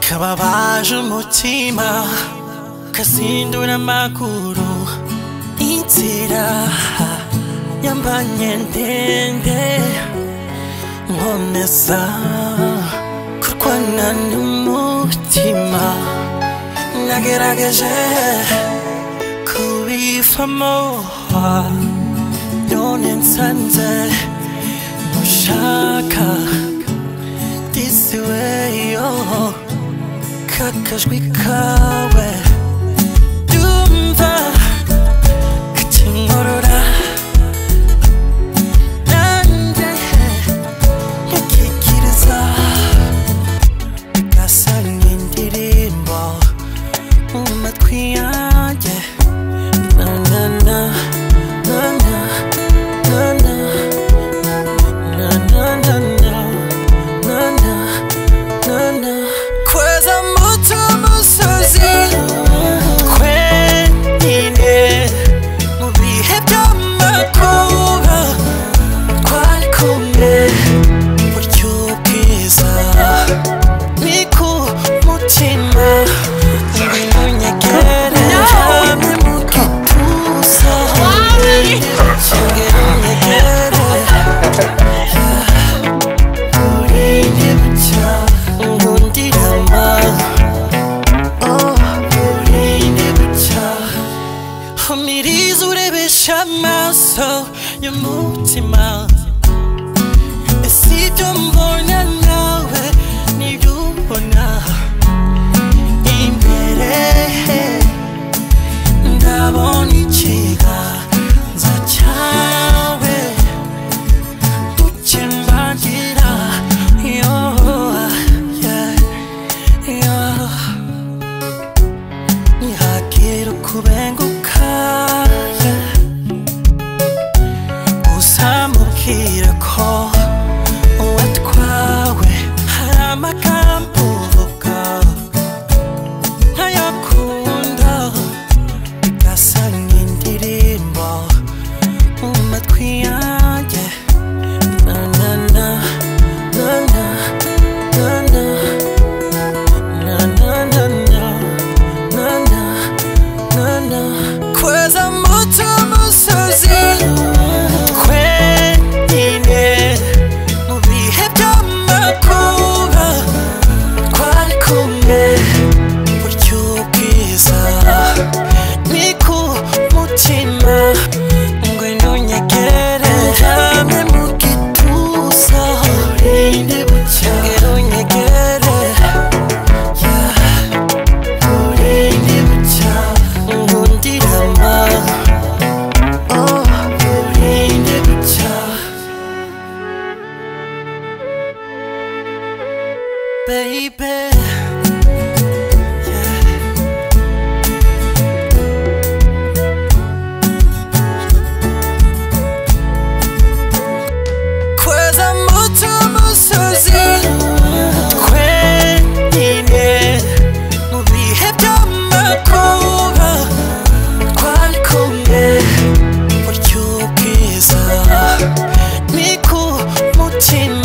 kababaje umutima kasindura amaguru inzira yambanye ndende nkomeza kurwana n'umutima nagerageje kubivamo none nsanze mushaka this way oh kakajwi kawe dumva kacinkorora nanjye nkikikiriza gasanga indirimbo mu matwi yanjye na na na na na na na na na na na na na na na kweza muto musozi twenyine mu bihe by'amakuba twari kumwe buryo bwiza ni ku mutima ibintu nyegere hamwe mu gituza shingiro nyegere Urinde bucya ngundirama Oh urinde bucya Umiriza urebesha amaso y'umutima Si ibyo mbona nawe nibyo ubona imbere ndabona ikiganza cyawe Chimbangira, yo, yeah, yo. Nihakira kubenguka, yeah. Uzamubwira ko watwawe. Hari amagambo uvuga, ntayakunda. Gasa nk'indirimbo mu matwi yanjye. Na na na, na na, na na. Na na na na, na na, na na. Kweza muto musozi, twenyine mu bihe by'amakuba. Twari kumwe buryo bwiza ni ku mutima ngwino nyegere ndyame mu gituza urinde bucya ngwino nyegere yeah, urinde bucya ngundirama oh urinde bucya baby yeah. kweza muto musozi twenyine mu bihe by'amakuba twari kumwe buryo bwiza ni ku mutima